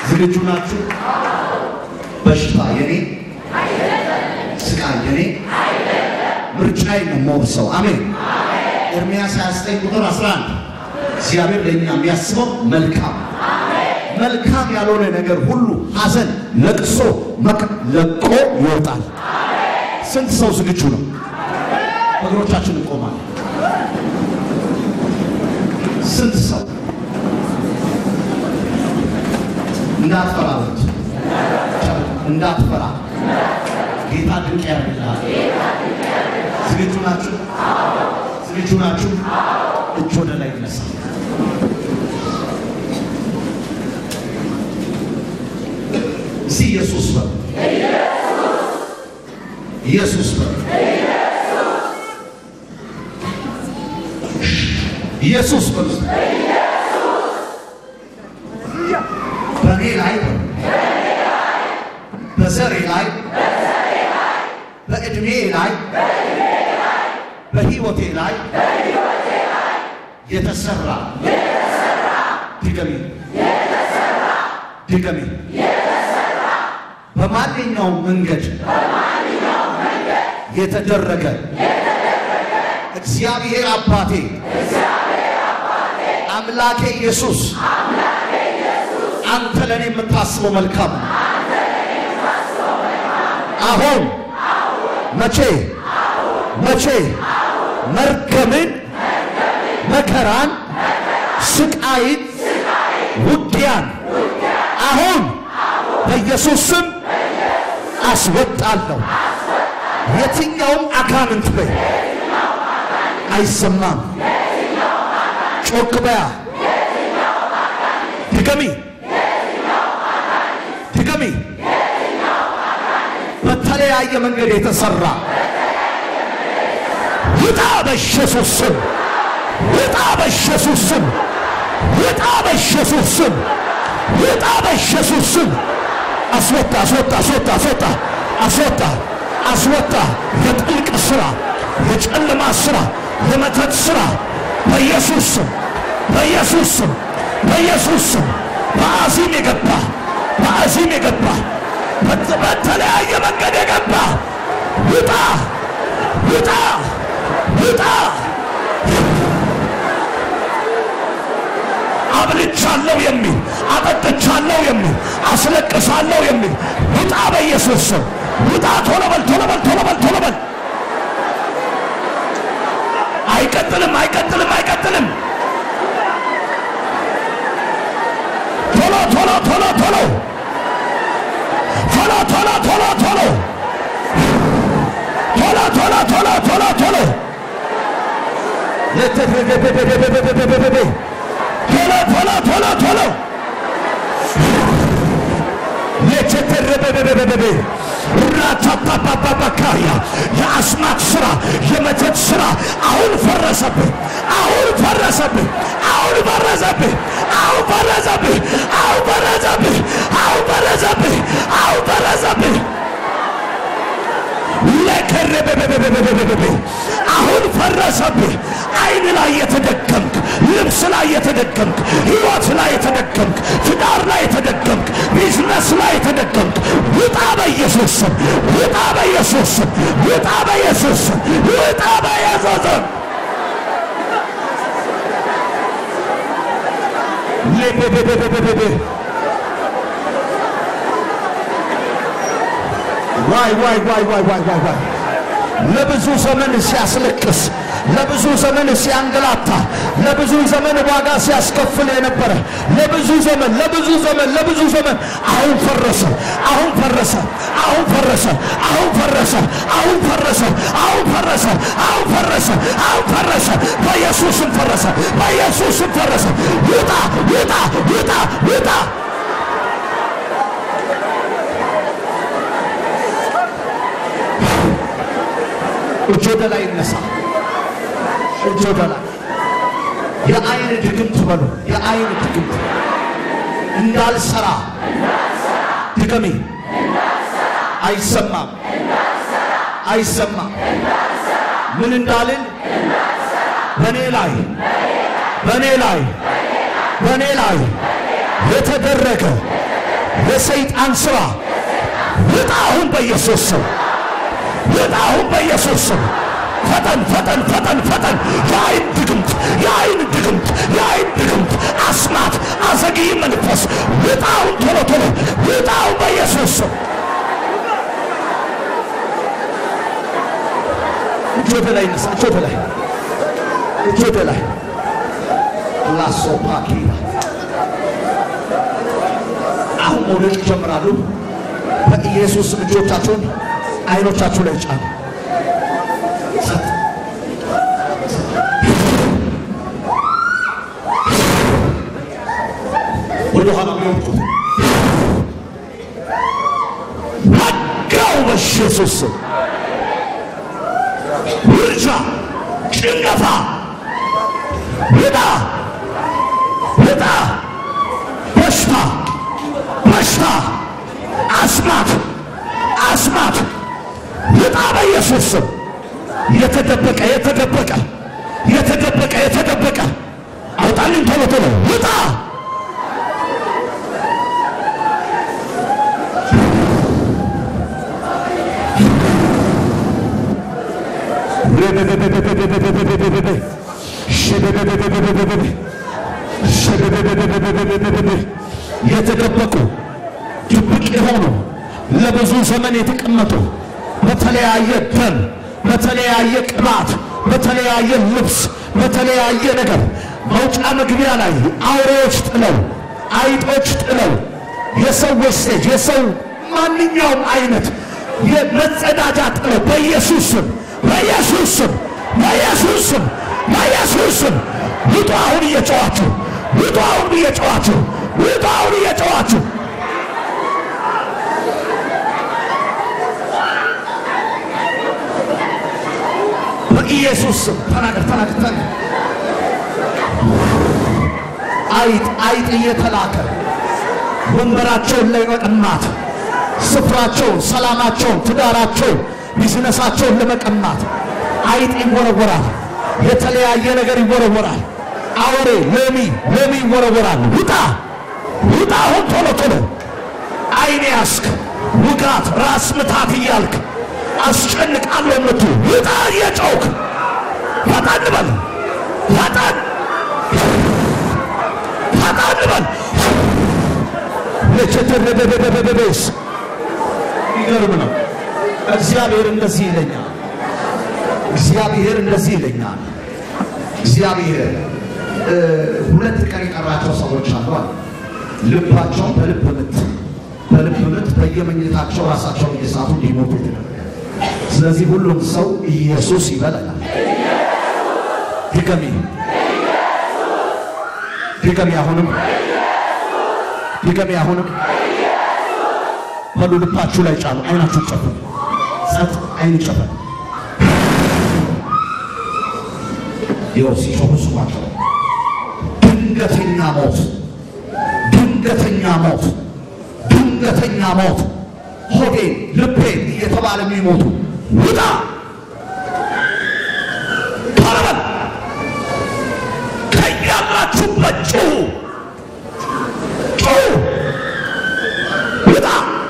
ዝግጁ ናችሁ? በሽታ የኔ፣ ስቃይ የኔ፣ ምርጫዬን ነው የምወርሰው። አሜን። ኤርምያስ 29 ቁጥር 11 እግዚአብሔር ለእኛ የሚያስበው መልካም መልካም ያልሆነ ነገር ሁሉ ሐዘን፣ ለቅሶ መቅ ለቆ ይወጣል። ስንት ሰው ዝግጁ ነው? እግሮቻችን እንቆማለን። ስንት ሰው እንዳትፈራ በሉት። እንዳትፈራ ጌታ ድንቅ ያደርግልሃል። ዝግጁ ናችሁ? ዝግጁ ናችሁ? እጅ ወደ ላይ ይነሳ። እስቲ ኢየሱስ በሉ። ኢየሱስ በሉ። ኢየሱስ በሉ። በእኔ ላይ በሉ። በዘሬ ላይ በዕድሜ ላይ በሕይወቴ ላይ የተሰራ ድገሚ ድገሚ በማንኛውም መንገድ የተደረገ እግዚአብሔር አባቴ አምላኬ ኢየሱስ አንተ ለእኔ የምታስበው መልካም ነው። አሁን መቼ መቼ መርገምን፣ መከራን፣ ስቃይን፣ ውጊያን አሁን በኢየሱስ ስም አስወጣለሁ። የትኛውም አጋንንት በይ አይሰማም። ጮክ በያ ድገሚ ድገሚ። በተለያየ መንገድ የተሰራ ውጣ በኢየሱስ ስም ውጣ በኢየሱስ ስም ውጣ በኢየሱስ ስም ውጣ በኢየሱስ ስም አስወጣ አስወጣ አስወጣ አስወጣ አስወጣ አስወጣ የጥልቅ ስራ የጨለማ ስራ የመተት ስራ በኢየሱስ ስም በኢየሱስ ስም በኢየሱስ ስም በአዚም የገባ በአዚም የገባ በተለያየ መንገድ የገባ ውጣ ውጣ ውጣ አብልቻለሁ የሚል አጠጥቻለሁ የሚል አስለቅሳለሁ የሚል ውጣ በኢየሱስ ስም ውጣ ቶሎ በል ቶሎ በል ቶሎ በል ቶሎ በል አይቀጥልም አይቀጥልም አይቀጥልም ቶሎ ቶሎ ቶሎ ቶሎ ቶሎ ቶሎ ቶሎ ቶሎ ቶሎ ቶሎ ቶሎ ቶሎ ቶሎ ለተፈገበበበበበበበበ ቶሎ ቶሎ ቶሎ ቶሎ ለተተረበበበበበ ራታፓፓፓፓካያ የአስማት ስራ የመተት ስራ አሁን ፈረሰብህ፣ አሁን ፈረሰብህ፣ አሁን ፈረሰብህ፣ አሁን ፈረሰብህ፣ አሁን ፈረሰብህ፣ አሁን ፈረሰብህ፣ አሁን ፈረሰብህ። ለከረበበበበበበበ አሁን ፈረሰብህ። አይን ላይ የተደገምክ፣ ልብስ ላይ የተደገምክ፣ ህይወት ላይ የተደገምክ፣ ትዳር ላይ የተደገምክ፣ ቢዝነስ ላይ የተደገምክ ውጣ በኢየሱስ ስም፣ ውጣ በኢየሱስ ስም፣ ውጣ በኢየሱስ ስም፣ ውጣ በኢየሱስ ስም። ለበበበበበበ ዋይ ዋይ ዋይ ዋይ ዋይ ዋይ ዋይ ለብዙ ዘመን ሲያስለቅስ ለብዙ ዘመን ሲያንገላታ ለብዙ ዘመን ዋጋ ሲያስከፍል የነበረ ለብዙ ዘመን ለብዙ ዘመን ለብዙ ዘመን አሁን ፈረሰ፣ አሁን ፈረሰ፣ አሁን ፈረሰ፣ አሁን ፈረሰ፣ አሁን ፈረሰ፣ አሁን ፈረሰ፣ አሁን ፈረሰ፣ አሁን ፈረሰ። በኢየሱስም ፈረሰ፣ በኢየሱስም ፈረሰ። ውጣ ውጣ ውጣ ውጣ እጅ ወደ ላይ ይነሳ። እጅ ወደ ላይ የአይን ድግምት በሉ። የአይን ድግምት እንዳልሰራ ድገሚ። አይሰማም፣ አይሰማም። ምን እንዳልን በእኔ ላይ በእኔ ላይ በእኔ ላይ የተደረገ የሰይጣን ስራ ውጣ አሁን በኢየሱስ ስም ውጣ አሁን በኢየሱስ ስም ፈጠን ፈጠን ፈጠን ፈጠን የአይን ድግምት የአይን ድግምት የአይን ድግምት አስማት አዘግይ መንፈስ ውጣ አሁን ቶሎ ቶሎ ውጣ አሁን በኢየሱስ ስም እጅ ወደ ላይ ነሳ እጅ ወደ ላይ እጅ ወደ ላይ ላሶፓኪላ አሁን መውደቅ ይጀምራሉ። በኢየሱስ ስም እጆቻችሁን አይኖቻችሁ ላይ ጫኑ። ወደ ኋላ የሚወጡት ወጋው በኢየሱስ ስም ውርጃ፣ ጭንገፋ ውጣ ውጣ በሽታ በሽታ አስማት አስማት ውጣ በኢየሱስ ስም የተደበቀ የተደበቀ የተደበቀ የተደበቀ አውጣልኝ ቶሎ ቶሎ ውጣ የተደበቁ ድብቅ የሆኑ ለብዙ ዘመን የተቀመጡ በተለያየ ደም፣ በተለያየ ቅባት፣ በተለያየ ልብስ፣ በተለያየ ነገር መውጫ መግቢያ ላይ አውሬዎች ጥለው፣ አይጦች ጥለው፣ የሰው ወስቴጅ የሰው ማንኛውም አይነት የመጸዳጃ ጥለው በኢየሱስ ስም በኢየሱስ ስም በኢየሱስ ስም በኢየሱስ ስም ውጡ! አሁን እየጨዋችሁ ውጡ! አሁን እየጨዋችሁ ውጡ! አሁን እየጨዋችሁ በኢየሱስ ስም ተናገር ተናገር ተናገር። አይጥ አይጥ እየተላከ ወንበራቸውን ለመቀማት ስፍራቸውን፣ ሰላማቸውን፣ ትዳራቸውን፣ ቢዝነሳቸውን ለመቀማት አይጥ ይወረወራል። የተለያየ ነገር ይወረወራል። አውሬ ሎሚ ሎሚ ይወረወራል። ውጣ ውጣ! አሁን ቶሎ ቶሎ አይኔ ያስክ ውጋት፣ ራስ ምታት እያልክ አስጨንቃለሁ የምትሉ ውጣ! እየጮክ ፈጣን በል ፈጣን ፈጣን በል ለቸተረበበበበበስ ይገርም ነው። እግዚአብሔር እንደዚህ ይለኛል። እግዚአብሔር እንደዚህ ይለኛል። እግዚአብሔር ሁለት ቀን የቀራቸው ሰዎች አሉ አለ። ልባቸውን በልብ ምት በልብ ምት በየመኝታቸው ራሳቸውን እየሳቱ እንዲሞቱ የተደረገ ስለዚህ ሁሉም ሰው ኢየሱስ ይበላል። ድገሚ ድገሚ፣ አሁንም ድገሚ፣ አሁንም በሉ። ልባችሁ ላይ ጫኑ። አይናችሁ ጨፈን፣ ጸጥ፣ አይን ጨፈን። ይኸው ሲጮሁ ስሟቸው። ድንገተኛ ሞት፣ ድንገተኛ ሞት፣ ድንገተኛ ሞት ሆዴን ልቤን እየተባለ የሚሞቱ ውጣ ተረበል ከያላችሁበት ጩሁ ጩሁ ውጣ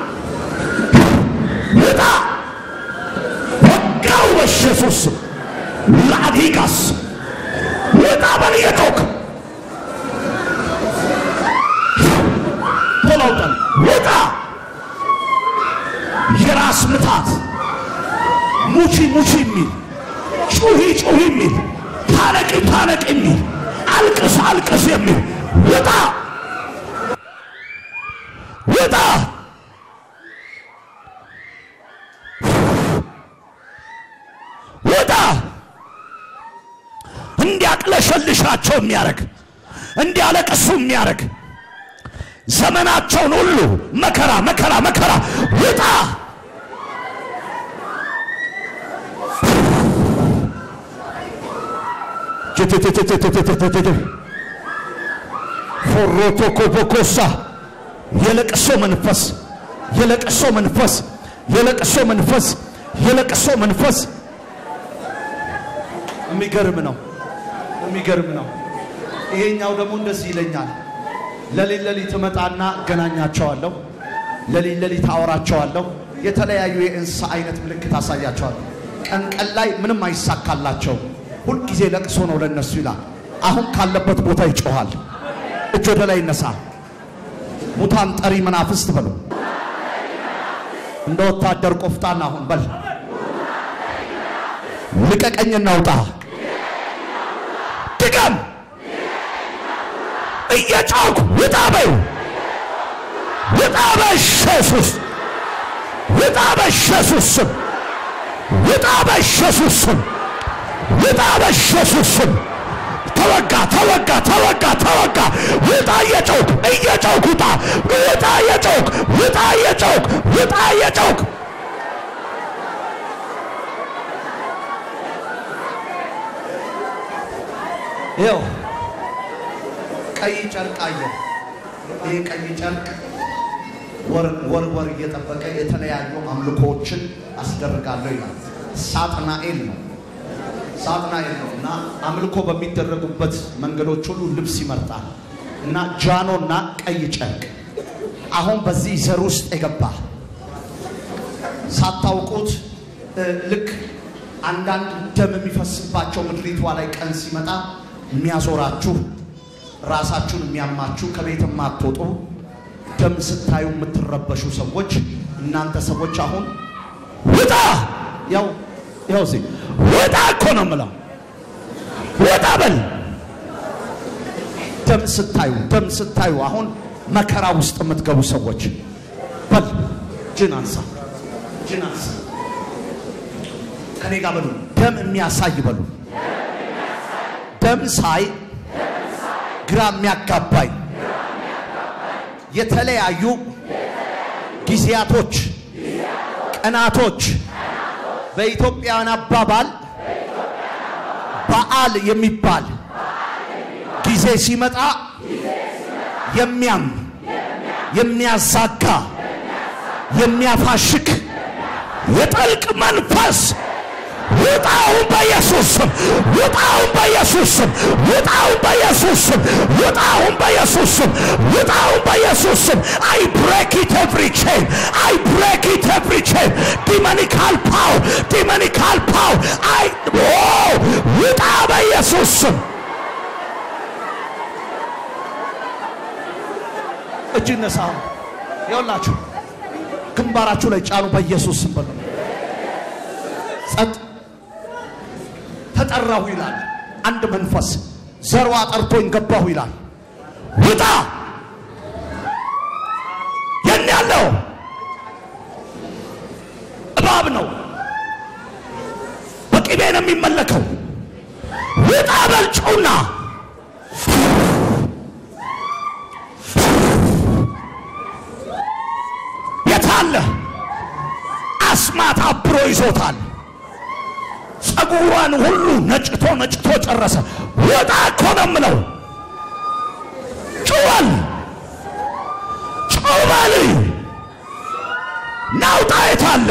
ውጣ ወጋው በኢየሱስ ስም ላዲጋስ ውጣ በል እየጮክ ቶሎ ውጣ ውጣ የራስ ምታት ሙቺ ሙቺ የሚል ጩሂ ጩሂ የሚል ታነቂ ታነቂ የሚል አልቅስ አልቅስ የሚል ውጣ ውጣ ውጣ እንዲያቅለሸልሻቸው የሚያደርግ እንዲያለቅሱ የሚያደርግ ዘመናቸውን ሁሉ መከራ መከራ መከራ ውጣ ፎሮቶኮቦኮሳ የለቅሶ መንፈስ የለቅሶ መንፈስ የለቅሶ መንፈስ የለቅሶ መንፈስ የሚገርም ነው የሚገርም ነው ይሄኛው ደግሞ እንደዚህ ይለኛል ለሊት ለሊት እመጣና እገናኛቸዋለሁ ለሊት ለሊት አወራቸዋለሁ። የተለያዩ የእንስሳ አይነት ምልክት አሳያቸዋለሁ። ቀን ቀን ላይ ምንም አይሳካላቸው። ሁልጊዜ ለቅሶ ነው ለነሱ ይላል። አሁን ካለበት ቦታ ይጮኋል። እጅ ወደ ላይ ይነሳ። ሙታን ጠሪ መናፍስት በሉ። እንደ ወታደር ቆፍጣን አሁን በል ልቀቀኝ እናውጣ። ድገም እየጮክ ውጣ በዩ ውጣ በኢየሱስ ውጣ በኢየሱስ ስም ውጣ በኢየሱስ ስም ውጣ በኢየሱስ ስም ተወጋ ተወጋ ተወጋ ተወጋ ውጣ እየጮክ እየጮክ ውጣ ውጣ እየጮክ ውጣ እየጮክ ውጣ እየጮክ ይኸው ቀይ ጨርቅ አየ። ይህ ቀይ ጨርቅ ወር ወር ወር እየጠበቀ የተለያዩ አምልኮዎችን አስደርጋለሁ ይላል። ሳጥናኤል ነው ሳጥናኤል ነው እና አምልኮ በሚደረጉበት መንገዶች ሁሉ ልብስ ይመርጣል እና ጃኖና ቀይ ጨርቅ አሁን በዚህ ዘር ውስጥ የገባ ሳታውቁት እ፣ ልክ አንዳንድ ደም የሚፈስባቸው ምድሪቷ ላይ ቀን ሲመጣ የሚያዞራችሁ ራሳችሁን የሚያማችሁ ከቤት የማትወጡ ደም ስታዩ የምትረበሹ ሰዎች እናንተ ሰዎች አሁን ውጣ! ያው ያው እዚህ ውጣ እኮ ነው የምለው። ውጣ በል ደም ስታዩ ደም ስታዩ አሁን መከራ ውስጥ የምትገቡ ሰዎች በል ጅን አንሳ ጅን አንሳ ከኔ ጋር በሉ ደም የሚያሳይ በሉ ደም ሳይ ግራ የሚያጋባኝ የተለያዩ ጊዜያቶች ቀናቶች በኢትዮጵያውያን አባባል በዓል የሚባል ጊዜ ሲመጣ የሚያም የሚያዛጋ የሚያፋሽክ የጠልቅ መንፈስ ውጣውን በኢየሱስ ስም ውጣውን በኢየሱስ ስም ውጣውን በኢየሱስ ስም ውጣውን በኢየሱስ ስም ውጣውን በኢየሱስ ስም አይ ብሬክ ኢት ኤቭሪ ቼን አይ ብሬክ ኢት ኤቭሪ ቼን ዲሞኒካል ፓወር ዲሞኒካል ፓወር አይ ኦ ውጣ በኢየሱስ ስም እጅ ነሳ ይኸውላችሁ ግንባራችሁ ላይ ጫኑ በኢየሱስ ስም በሉ ጸጥ ተጠራሁ ይላል አንድ መንፈስ ዘሯ ጠርቶኝ ገባሁ ይላል ውጣ የት ያለው እባብ ነው በቅቤ ነው የሚመለከው ውጣ በልጩና የታለ አስማት አብሮ ይዞታል ጸጉሯን ሁሉ ነጭቶ ነጭቶ ጨረሰ ውጣ እኮ ነው የምለው ጩኸል ጩበል ናውጣ የታለ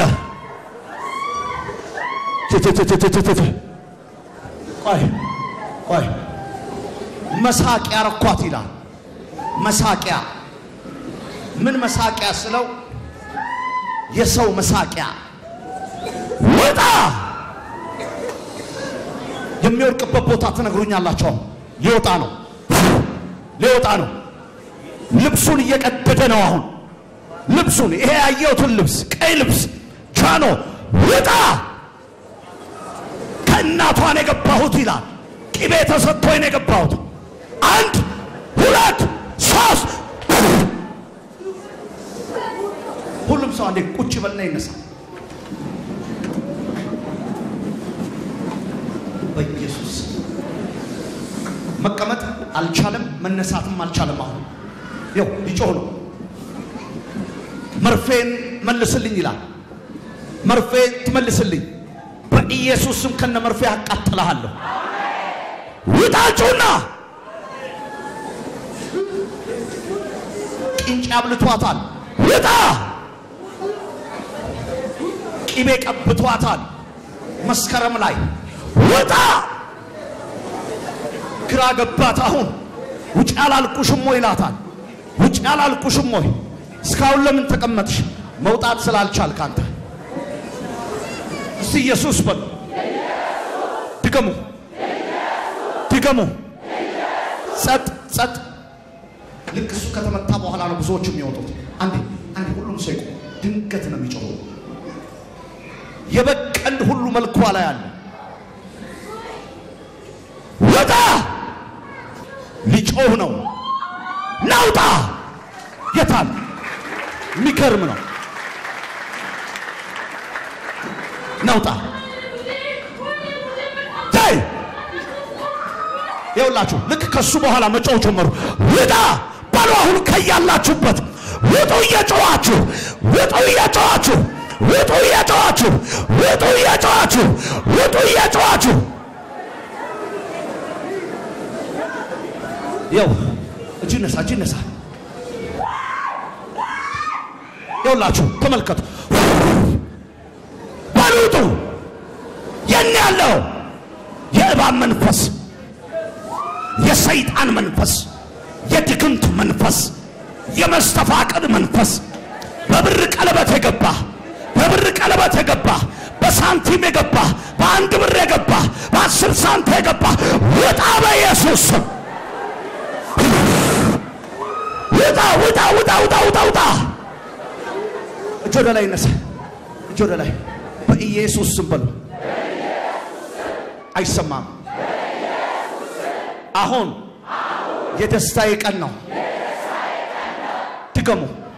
ትትትትትትት ቆይ ቆይ መሳቂያ ረኳት ይላል መሳቂያ ምን መሳቂያ ስለው የሰው መሳቂያ ውጣ የሚወድቅበት ቦታ ትነግሩኛላቸው ሊወጣ ነው ሊወጣ ነው ልብሱን እየቀደደ ነው አሁን ልብሱን ይሄ ያየሁትን ልብስ ቀይ ልብስ ቻኖ ውጣ ከእናቷን የገባሁት ይላል ቅቤ ተሰጥቶኝ ነው የገባሁት አንድ ሁለት ሶስት ሁሉም ሰው አንዴ ቁጭ በልና ይነሳ በኢየሱስ መቀመጥ አልቻለም፣ መነሳትም አልቻለም። አሁን ይው ሊጮህ ነው። መርፌን መልስልኝ ይላል። መርፌን ትመልስልኝ፣ በኢየሱስ ስም ከነ መርፌ አቃጥልሃለሁ። ውጣጩና ቂንጫ አብልቷታል። ውጣ ቂቤ ቀብቷታል። መስከረም ላይ ውጣ ግራ ገባት። አሁን ውጭ አላልኩሽም ወይ ይላታል። ውጭ አላልኩሽም ወይ እስካሁን ለምን ተቀመጥሽ? መውጣት ስላልቻልክ አንተ። እስቲ ኢየሱስ በሉ። ድገሙ፣ ድገሙ። ጸጥ ጸጥ። ልክ እሱ ከተመታ በኋላ ነው ብዙዎቹ የሚወጡት። አንዴ አንዴ፣ ሁሉም ሰው ይቆም። ድንገት ነው የሚጮኸው። የበግ ቀንድ ሁሉ መልኳ ላይ አለ። ውጣ! ሊጮህ ነው። ናውጣ! የታል? የሚገርም ነው። ናውጣ! ታይ ይኸውላችሁ፣ ልክ ከሱ በኋላ መጮህ ጀመሩ። ውጣ በሉ! አሁን ከያላችሁበት ውጡ! እየጮኋችሁ ውጡ! እየጮኋችሁ ውጡ! እየጮኋችሁ ውጡ! እየጮኋችሁ ውጡ! እየጮኋችሁ ያው እጅ ነሳ፣ እጅ ነሳ። ይኸውላችሁ ተመልከቱ። በሉጡ የኔ ያለው የእባብ መንፈስ፣ የሰይጣን መንፈስ፣ የድግምት መንፈስ፣ የመስተፋቅር መንፈስ በብር ቀለበት የገባ በብር ቀለበት የገባ በሳንቲም የገባ በአንድ ብር የገባ በአስር ሳንታ የገባ ውጣ በኢየሱስ ስም ውጣ ውጣ ውጣ ውጣ ውጣ ውጣ እጅ ወደ ላይ ይነሳ እጅ ወደ ላይ በኢየሱስ ስም በሉ አይሰማም አሁን የደስታዬ ቀን ነው ድገሙ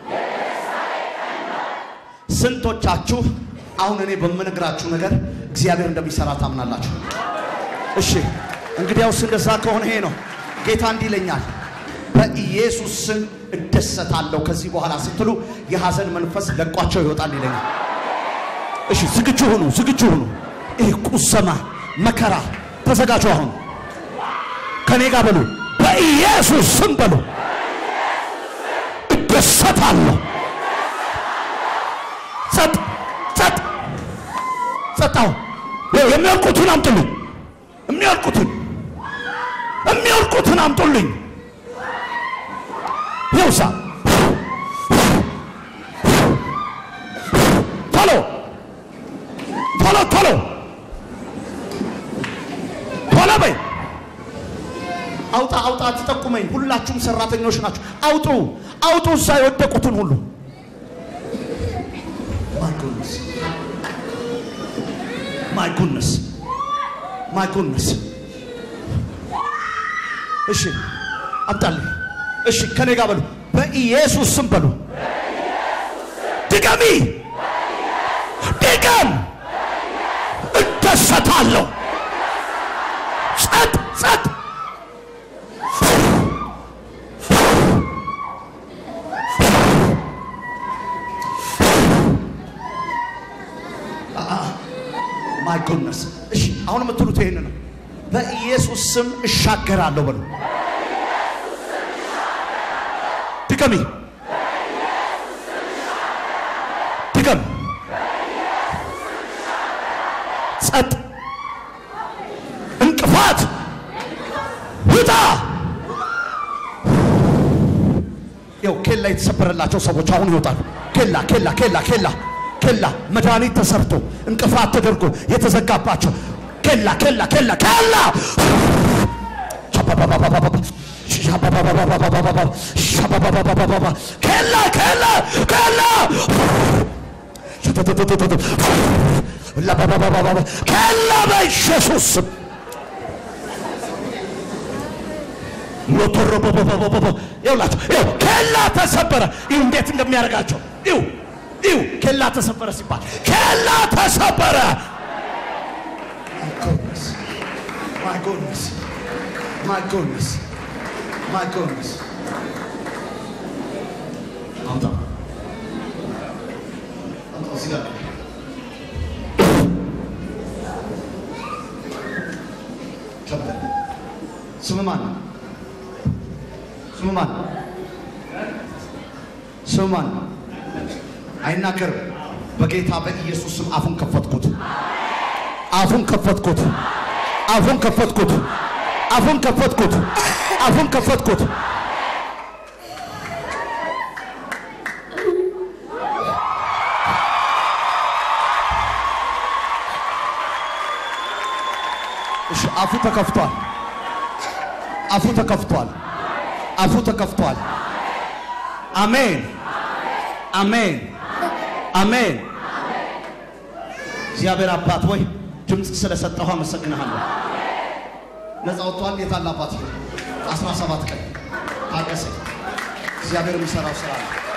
ስንቶቻችሁ አሁን እኔ በምነግራችሁ ነገር እግዚአብሔር እንደሚሰራ ታምናላችሁ እሺ እንግዲያውስ እንደዛ ከሆነ ይሄ ነው ጌታ እንዲህ ይለኛል በኢየሱስ ስም እደሰታለሁ ከዚህ በኋላ ስትሉ የሐዘን መንፈስ ለቋቸው ይወጣል ይለኛል። እሺ ዝግጁ ሁኑ፣ ዝግጁ ሁኑ። ይህ ቁሰማ መከራ ተዘጋጁ። አሁን ከኔ ጋር በሉ፣ በኢየሱስ ስም በሉ፣ እደሰታለሁ። ጸጥ ጸጥ ጸጥ። አሁን የሚወልቁትን አምጡልኝ፣ የሚወልቁትን የሚወልቁትን አምጡልኝ። ይውሳ ቶሎ ቶሎ ቶሎ ቶሎ በይ አውጣ አውጣ ትጠቁመኝ ሁላችሁም ሰራተኞች ናችሁ አውጡ አውጡ እዛ የወደቁትን ሁሉ ማይ ጉድነስ ማይ ጉድነስ እሺ አምጣልኝ እሺ ከኔ ጋር በሉ በኢየሱስ ስም በሉ ድገሚ ድገም እደሰታለሁ ጸጥ ጸጥ ማይ ጎድነስ እሺ አሁን የምትሉት ይሄን ነው በኢየሱስ ስም እሻገራለሁ በሉ ድገሚ ድገም ጸጥ እንቅፋት ውጣ ያው ኬላ የተሰበረላቸው ሰዎች አሁን ይወጣሉ ኬላ ኬላ ኬላ ኬላ ኬላ መድኃኒት ተሰርቶ እንቅፋት ተደርጎ የተዘጋባቸው ኬላ ኬላ ኬላ ኬላ ኬላ ኬላ ኬላ ኬላ በኢየሱስ ስም ይውላችሁ ይው ኬላ ተሰበረ። ይው እንዴት እንደሚያደርጋቸው ይው ይው ኬላ ተሰበረ ሲባል ኬላ ተሰበረ። My goodness. My goodness. My goodness. አምጣ አምጣ እዚህ ጋር ከበደ ስም ማን ነው? ስም ማን ነው? ስም ማን ነው? አይናገርም። በጌታ በኢየሱስ ስም አፉን ከፈትኩት። አፉን ከፈትኩት። አፉን ከፈትኩት። አፉን ከፈትኩት። አፉን ከፈትኩት። እሺ፣ አፉ ተከፍቷል። አፉ ተከፍቷል። አፉ ተከፍቷል። አሜን፣ አሜን፣ አሜን። እግዚአብሔር አባት ወይ ድምፅ ስለሰጠሁ አመሰግንሃለሁ። ነፃ ወጥቷል። የታለ አባት? አስራ ሰባት ቀን ታገሰኝ። እግዚአብሔር የሚሰራው ስራ ነው።